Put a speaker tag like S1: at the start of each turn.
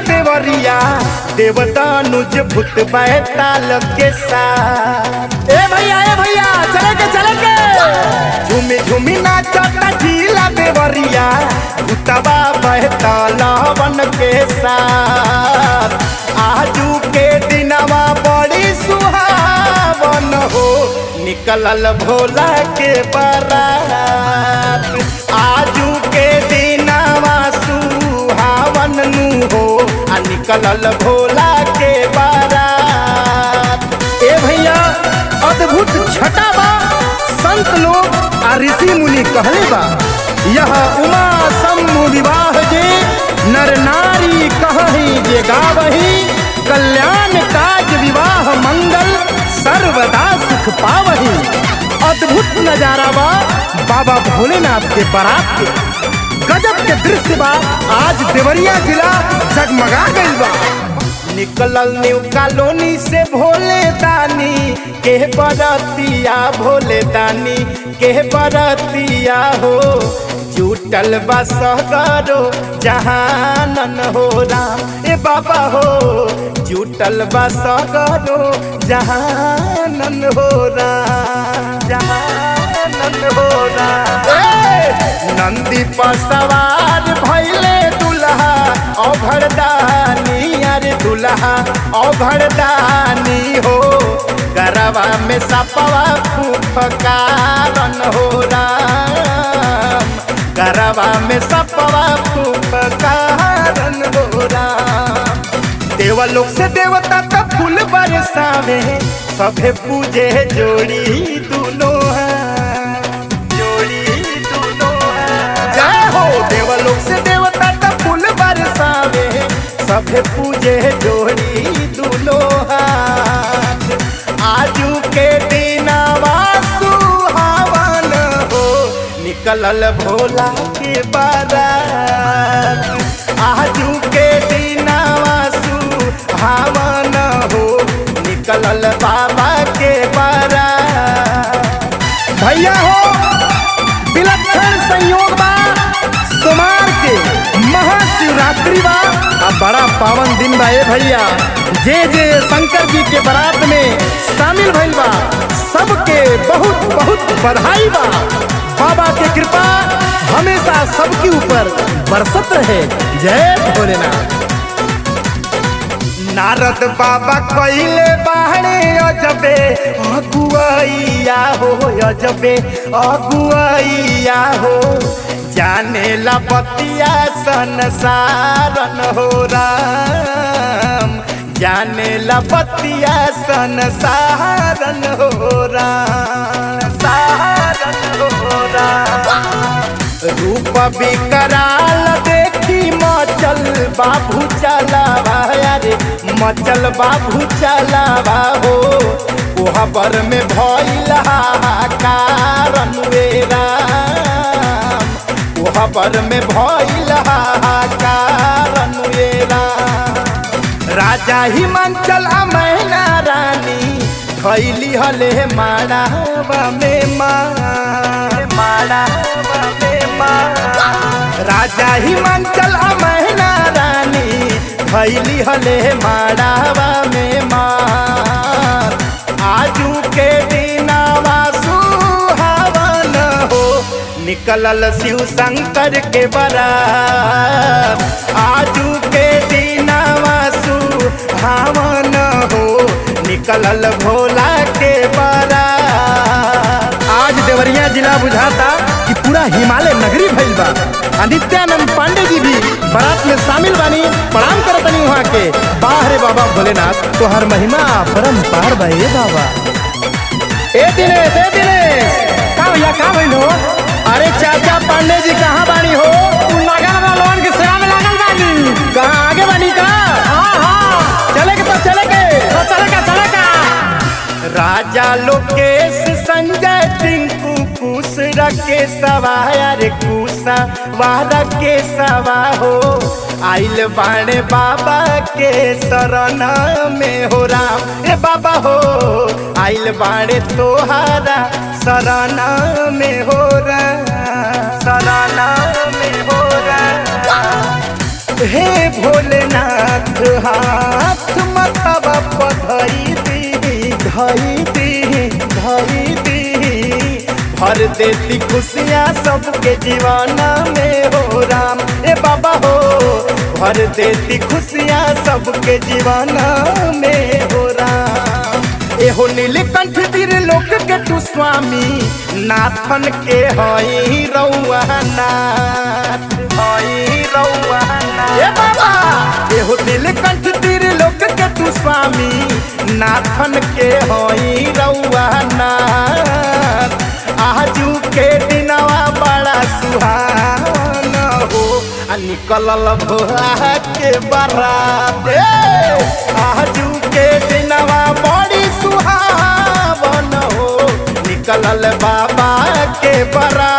S1: देवरिया देवदानुज भूत बैताल के साथ ए भैया ए भैया चले के चले के झूमी झूमी नाचता झीला देवरिया भूतबा बैताल वन के साथ आजू के दिनवा बड़ी सुहावन हो निकलल भोला के बारात आजू के दिनवा सुहावन नु हो आ निकलल भोला के बारात ए भैया अद्भुत छटा बा संत लोग आ ऋषि मुनि कहले बा यह उमा सम्मु विवाह जे नर नारी कहही जे गावही कल्याण काज विवाह मंगल सर्वदा सुख पावही अद्भुत नजारा बा बाबा भोलेनाथ के बारात के गजब के दृश्य बा आज देवरिया जिला जगमगा गइल बा निकलल न्यू कॉलोनी से भोले दानी के बरतिया भोले दानी के बरतिया हो जुटल बा सगरो जहानन हो राम ए बाबा हो जुटल बा सगरो जहानन हो राम जहानन हो राम ए! नंदी पर सवार भैले दुल्हा औघड़दानी अरे दुल्हा औघड़दानी हो गरवा में सपवा फूफकारन हो राम गरवा में सपवा फूफकारन हो राम देवलोक से देवता का फूल बरसावे सभे पूजे जोड़ी दुनो हाथ। जोड़ी दुनो हाथ। जय हो देवलोक से देवता का फूल बरसावे सभे पूजे जोड़ी दुनो हाथ आजू के दिनवा सुहावन हो निकलल भोला के बारात आजू के दिनवा सुहावन हो निकलल बाबा के बारात भैया हो विलक्षण संयोग बा सोमार के महाशिवरात्रि बा आ बड़ा पावन दिन बा ए भैया जे जे शंकर जी के बारात में शामिल भइल बा सबके बहुत बहुत बधाई बा बाबा के कृपा हमेशा सबके ऊपर बरसत रहे जय भोलेनाथ नारद बाबा कइले बाहरे अजबे अगुआइया हो अजबे अगुआइया हो जाने ला बतिया संसारन हो राम जाने ला बतिया संसारन हो राम सारन हो राम रूप विकराल देखी मचल बाबू चलावा अरे मचल बाबू चलावा हो कोहबर में भइल कारण वे राम कोहबर में भइल कारण वे राम राजा हिमांचल आ मैना रानी थैली हले माड़ावा में माँ माड़ावा में माँ राजा हिमांचल आ मैना रानी थैली हले माड़ावा में माँ आजू के दिनावा सुहावन हो निकलल शिव शंकर के बरात आजू के दिनावा सुहावन हो निकलल भोला के बारात आज देवरिया जिला बुझाता कि पूरा हिमालय नगरी भइल बा आ नित्यानंद पांडे जी भी बारात में शामिल बानी प्रणाम करतनी वहाँ के बाहरे बाबा भोलेनाथ तोहर महिमा परम पार बा ए बाबा ए दिनेश ए दिनेश
S2: का भैया का भइल हो
S1: अरे चाचा पांडे जी कहाँ बानी हो
S2: लागल बा लोगन के सेवा में लागल बानी
S1: कहाँ आगे बानी का
S2: हाँ हाँ
S1: चले के तो चले के
S2: तो चले का चले का
S1: राजा लोकेश संजय टिंकू कुश रखे सवा अरे कुशा वारा के सवा हो आइल बाणे बाबा के शरण में हो राम ए बाबा हो आइल बाणे तोहारा शरण में हो राम शरण में हो राम हे भोलेनाथ हाथ मतवा पधई दी धई दी धई दी भर देती खुशियाँ सबके जीवाना में हो राम ए बाबा हो भर देती खुशियाँ सबके जीवाना में हो राम एहो नीलकंठ तिर लोक के तू स्वामी नाथन के हई रउआ नाथ हई रउआ नाथ ए बाबा एहो नीलकंठ तिर लोक के तू स्वामी नाथन के हई रउआ नाथ आजू के दिनवा बड़ा सुहाना हो आ निकलल भोला के बारात ए, आजू के दिनवा बड़ी सुहावन हो निकलल बाबा के बारात